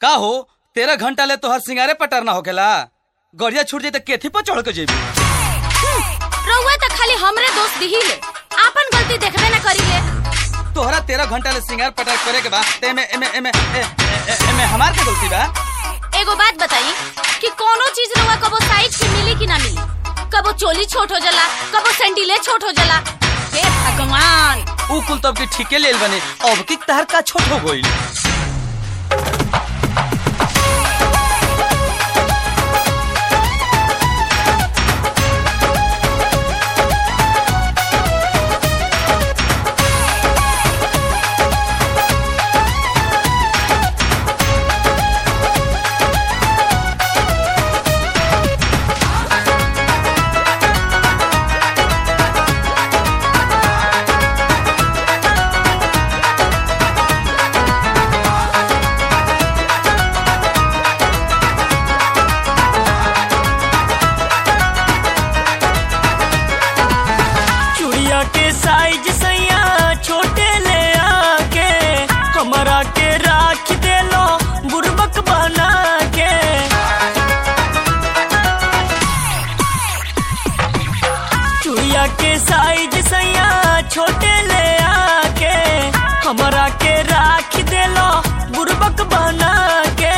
का हो तेरह घंटा ले तोहर सिंगारे पटर ना होखेला गड़िया छूट जाई त केथी पर चढ़ के जेबी रउआ त खाली हमरे दोस्त दिहिले आपन गलती देखबे ना करीले तोहरा तेरह घंटा ले सिंगार पटर करे के बा ते एमे एमे एमे ए- ए- ए- एमे हमार के गलती बा एगो बात बताई कि कोनो चीज रउआ कबो साइज की मिली कि ना मिली कबो चोली छोट हो जाला कबो सैंडीले छोट हो जाला हे भगवान ऊ कुल तब के ठीके लेल बने अब की तहर का छोट हो गइल चुड़िया के साइज सैया छोटे ले आके हमरा के राख देलो बुरबक बना के चुड़िया के साइज सैया छोटे ले आके हमरा के राख देलो बुरबक बना के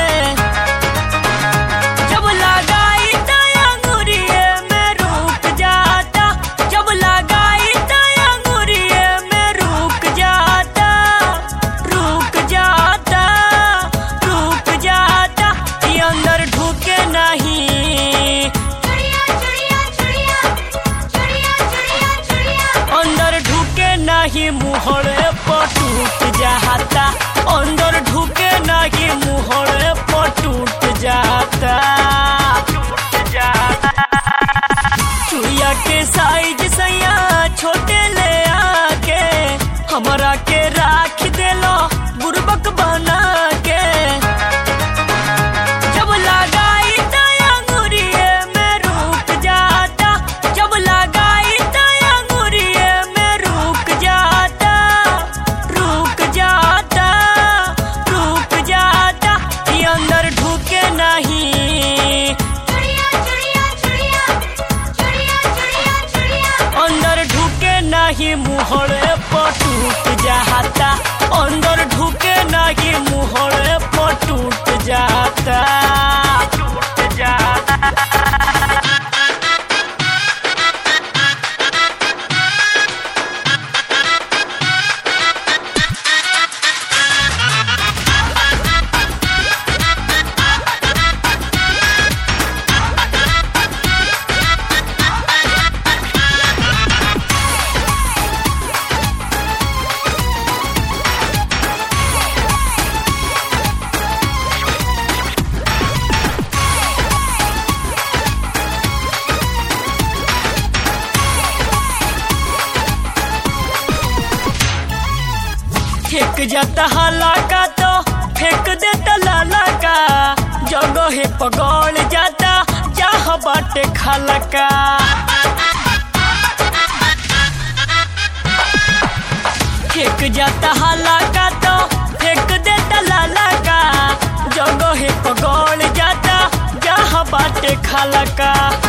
जब लगाई त अंगूरिये में रुक जाता जब लगाई त अंगूरिये में रुक जाता रुक जाता रुक जाता ये अंदर ढुके नहीं अंदर ढुके नहीं मुहरे पर टूट जाता अंदर ढुके नहीं मुहरे पर टूट जाता टूट जाता चुड़िया के साइज सैया छोटे ले आके हमरा के राख देलो बुरबक बना के जब लगाई त अंगूरिये में रुक जाता जब लगाई त अंगूरिये में रुक जाता रुक जाता रुक जाता ये अंदर ढुके नहीं अंदर ढुके नहीं मुहरे पर टूट जाता अंदर ढुके नहीं मुहरे पर टूट जाता टूट जाता फेंक जाता हाला का तो फेंक देता लाला का जगह पगड़ जाता जहाँ बाटे खाला का फेंक जाता हाला का तो फेंक देता लाला का जगह पगड़ जाता जहाँ बाटे खाला का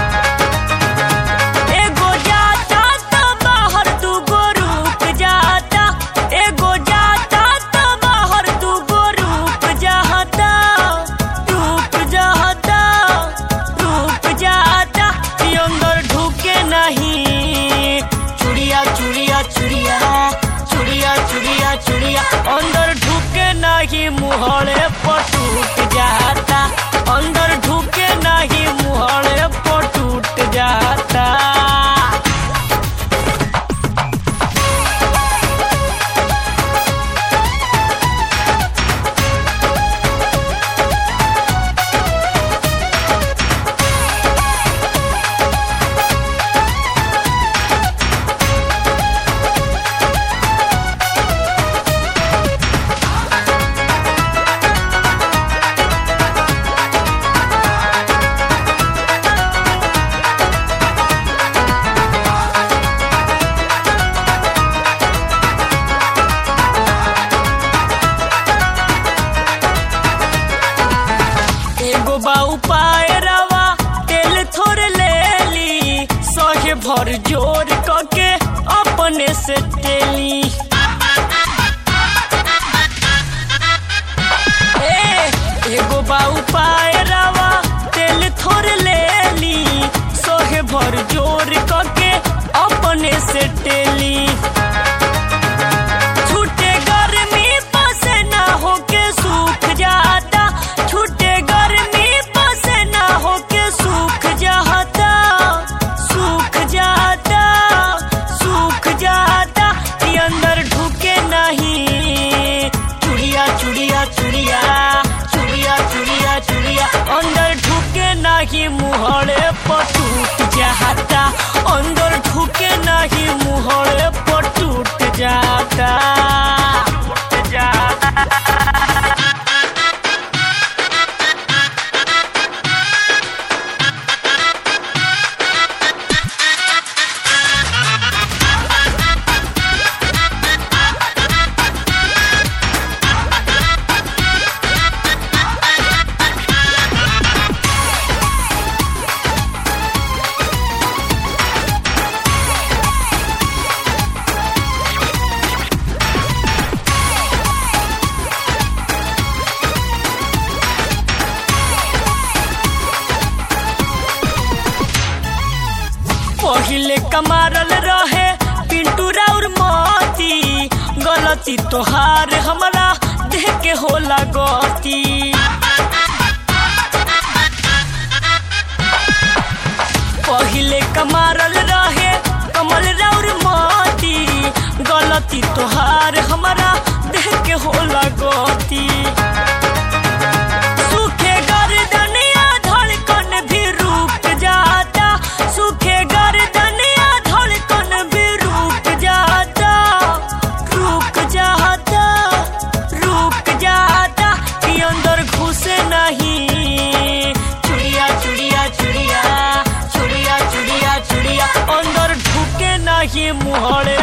एगो जाता त बाहर दूगो रुक जाता एगो जाता त बाहर दूगो रुक जाता रुक जाता रुक जाता ये अंदर ढुके नहीं चुड़िया चुड़िया चुड़िया चुड़िया चुड़िया चुड़िया अंदर ढुके नहीं मुहरे पर टूट जाता अंदर ढुके नहीं मुहरे पर टूट जाता उपाय रवा तेल थोड़े ले ली सहे भर जोर कके अपने से टेली ए, एगो बा उपाय रवा तेल थोड़े ले ली सोहे भर जोर कके अपने से टेली छूटे गर्मी पसे ना होके सूख जाता छूटे गर्मी पसे ना होके सूख जाता सूख जाता सूख जाता ये अंदर ढुके नहीं चुड़िया चुड़िया चुड़िया चुड़िया चुड़िया चुड़िया अंदर ढुके नहीं मुहरे पर टूट जाता अंदर ढुके नहीं मुहरे पर टूट जाता टूट जाता पहिले कमारल रहे पिंटू राउर मोती गलती तोहार हमरा देह के होला गती पहिले कमारल रहे कमल राउर मोती गलती तोहार हमरा देह के होला गती सूखे गर्दनिया धड़कन भी रुक जाता सूखे गर्दनिया धड़कन भी रुक जाता रुक जाता रुक जाता कि अंदर घुसे नहीं चुड़िया चुड़िया चुड़िया चुड़िया चुड़िया चुड़िया अंदर ढुके नहीं मुहरे